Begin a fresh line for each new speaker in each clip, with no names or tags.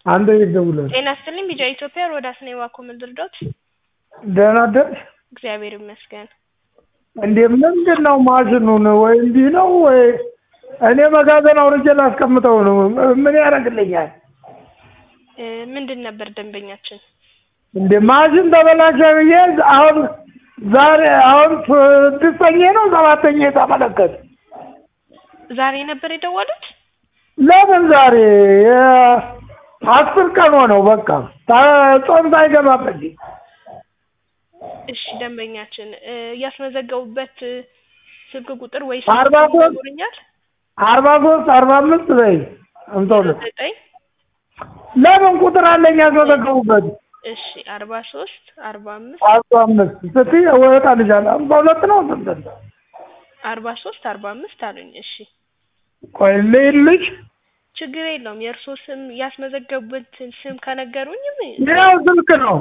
አንተ የት ደውለህ?
ጤና ይስጥልኝ ቢጫ ኢትዮጵያ ሮዳስ ነኝ እባክዎ ምን ልርዳዎት?
ደህና አደርሽ?
እግዚአብሔር ይመስገን።
እንዴ ምንድን ነው ማሽኑን ወይ እንዲህ ነው ወይ እኔ መጋዘን አውርጄ ላስቀምጠው ነው ምን ያደርግልኛል?
እ ምንድን ነበር ደንበኛችን?
እንዴ ማሽን ተበላሸ ብዬ አሁን ዛሬ አሁን ስድስተኛ ነው ሰባተኛ የተመለከት
ዛሬ ነበር የደወሉት?
ለምን ዛሬ አስር ቀን ሆነው በቃ ታ- ጾም ሳይገባበት
እሺ ደንበኛችን እ ያስመዘገቡበት እ ስልክ ቁጥር ወይ
አርባ
ስልክ
ሶስት
ይነግሩኛል?
አርባ ሶስት አርባ አምስት በይ አምሳ ሁለት
ዘጠኝ
ለምን ቁጥር አለኝ ያስመዘገቡበት
እሺ አርባ ሶስት አርባ አምስት
አርባ አምስት ስትይ እወጣልሻለሁ አምሳ ሁለት ነው ስንት ነው?
አርባ ሶስት አርባ አምስት አሉኝ። እሺ
ቆይ ልይልሽ
ችግር የለውም የእርስዎ ስም ያስመዘገቡበትን ስም ከነገሩኝም
ያው ስልክ ነው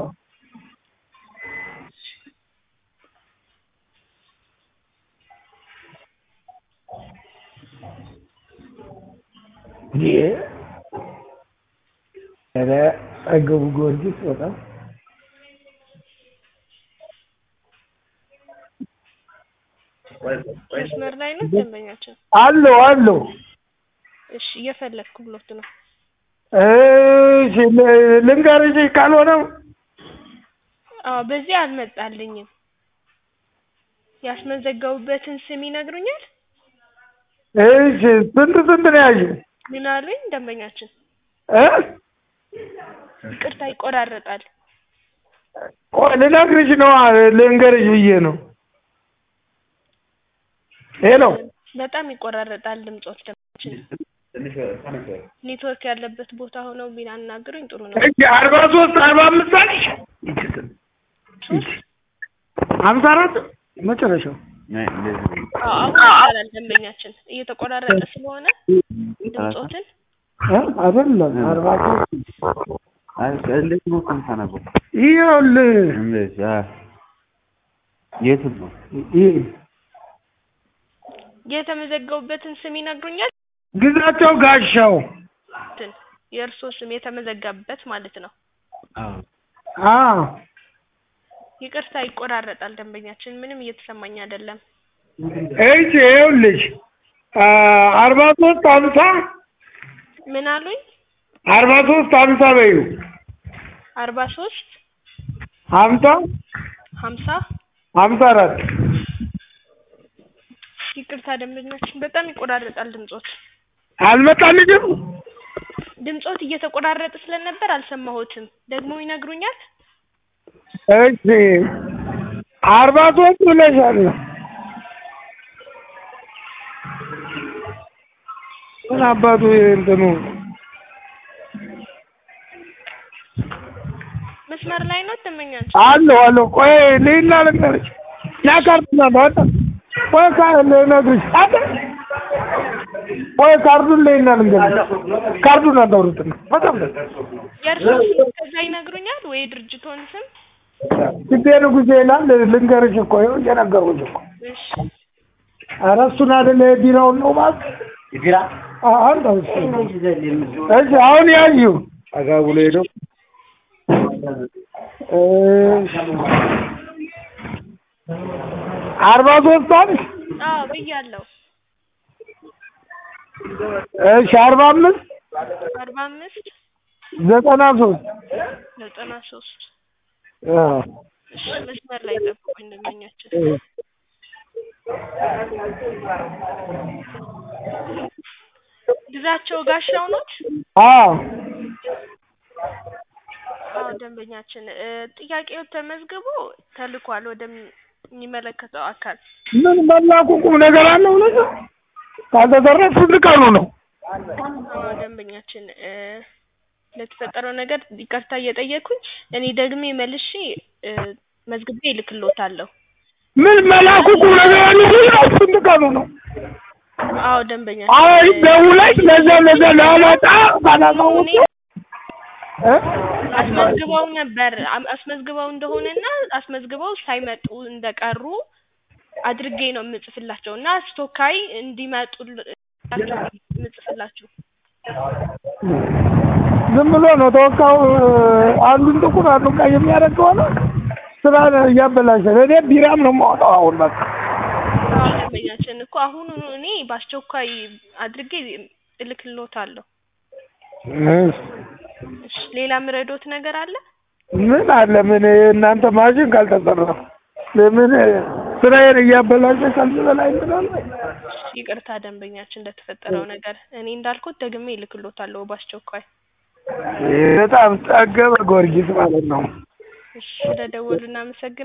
ይሄ ኧረ አገቡ ጊዮርጊስ በጣም
መስመር ላይ ነው ደንበኛችን?
አሉ አሉ
እሺ እየፈለግኩ ብሎት ነው።
እሺ ል- ልንገርሽ ካልሆነም
አዎ በዚህ አልመጣልኝም። ያስመዘገቡበትን ስም ይነግሩኛል?
እሺ ስንት ስንት ነው ያልሽው?
ምን አሉኝ ደንበኛችን?
እ
ይቅርታ ይቆራረጣል።
ቆይ ልነግርሽ ነው ልንገርሽ ብዬ ነው። ሄሎ
በጣም ይቆራረጣል ድምጾት ደንበኛችን። ኔትወርክ ያለበት ቦታ ሆነው ቢያናግሩኝ ጥሩ ነው።
እሺ አርባ ሶስት አርባ አምስት አልሽ ሀምሳ አራት መጨረሻው
አዎ አሁን ይቻላል ደንበኛችን እየተቆራረጠ ስለሆነ ድምጾትን
እ አይደለም አርባ ሶስት
እንዴት ነው የምታነበው?
ይኸውልህ
እንዴት? አ የት ነው?
ይህ
የተመዘገቡበትን ስም ይነግሩኛል?
ግዛቸው ጋሻው
እንትን የእርስዎ ስም የተመዘገበበት ማለት ነው።
አዎ
አ
ይቅርታ ይቆራረጣል ደንበኛችን ምንም እየተሰማኝ አይደለም።
እሺ ይኸውልሽ አ አርባ ሶስት ሀምሳ
ምን አሉኝ?
አርባ ሶስት ሀምሳ በይው
አርባ ሶስት
ሀምሳ
ሀምሳ
ሀምሳ አራት
ይቅርታ ደንበኛችን በጣም ይቆራረጣል ድምጾት
አልመጣልሽም?
ድምጾት እየተቆራረጠ ስለነበር አልሰማሁትም። ደግሞ ይነግሩኛል?
እሺ አርባ ሶስት ብለሻል። ምን አባቱ እንትኑ
መስመር ላይ ነው ደንበኛችን?
አለሁ አለሁ። ቆይ ልሂድና ልንገርሽ። ና ካርዱን አለ አለ ቆይ ካ ልነግርሽ አለ ቆይ ካርዱን ልሂድና ልንገርሽ። ካርዱን አታውሩትና በጣም ደስ
የእርስዎ ስም ከዛ ይነግሩኛል ወይ ድርጅቶን ስም?
ስቤ ንጉሴ ይላል። ልንገርሽ እኮ ይኸው እየነገርኩሽ እኮ።
እሺ
ኧረ እሱን አይደለ የቢራውን ነው እባክህ።
ቢራ
አ- አንተው እሱ እሺ አሁን ያዩ ጠጋ ብሎ ሄዶ እሺ አርባ ሶስት አንድ
አዎ ብያለሁ።
እሺ አርባ አምስት
አርባ አምስት
ዘጠና ሶስት
ዘጠና ሶስት
አዎ
እሺ መስመር ላይ ጠብቁኝ ደንበኛችን። ግዛቸው ጋሻው ኖት?
አዎ
አዎ ደንበኛችን እ ጥያቄው ተመዝግቦ ተልኳል ወደሚመለከተው አካል።
ምን መላኩ ቁም ነገር አለው ነገር ካልተሰረፍ ስንት ቀኑ ነው?
አዎ ደንበኛችን እ ለተፈጠረው ነገር ይቅርታ እየጠየኩኝ እኔ ደግሜ መልሼ እ መዝግቤ እልክልዎታለሁ።
ምን መላኩ ቁም ነገር አለው ነገር ስንት ቀኑ ነው?
አዎ ደንበኛችን
አይ
እ
ደውለሽ ለዛ ለዛ ላመጣ ባላሳውቅ
እኔ
እ
አስመዝግበው ነበር አም- አስመዝግበው እንደሆነና አስመዝግበው ሳይመጡ እንደቀሩ አድርጌ ነው የምጽፍላቸው እና ስቶካይ እንዲመጡ የምጽፍላችሁ
ዝም ብሎ ነው ተወካው አንዱን ጥቁር አንዱን ቀይ የሚያደርግ ከሆነ ስራ እያበላሸ ነው። እኔ ቢራም ነው የማወጣው አሁን በቃ
አዎ ደንበኛችን እኮ አሁን እኔ በአስቸኳይ አድርጌ እልክልዎታለሁ። እሺ ሌላ ምረዶት ነገር አለ?
ምን አለ ምን እናንተ ማሽን ካልተሰራ ለምን ስራዬን እያበላሸ ከዚህ በላይ እንትናለ
ይቅርታ ደንበኛችን ለተፈጠረው ነገር እኔ እንዳልኩት ደግሜ እልክልዎታለሁ በአስቸኳይ።
በጣም ጠገበ ጊዮርጊስ ማለት ነው።
እሺ ስለደወሉ እናመሰግናለን።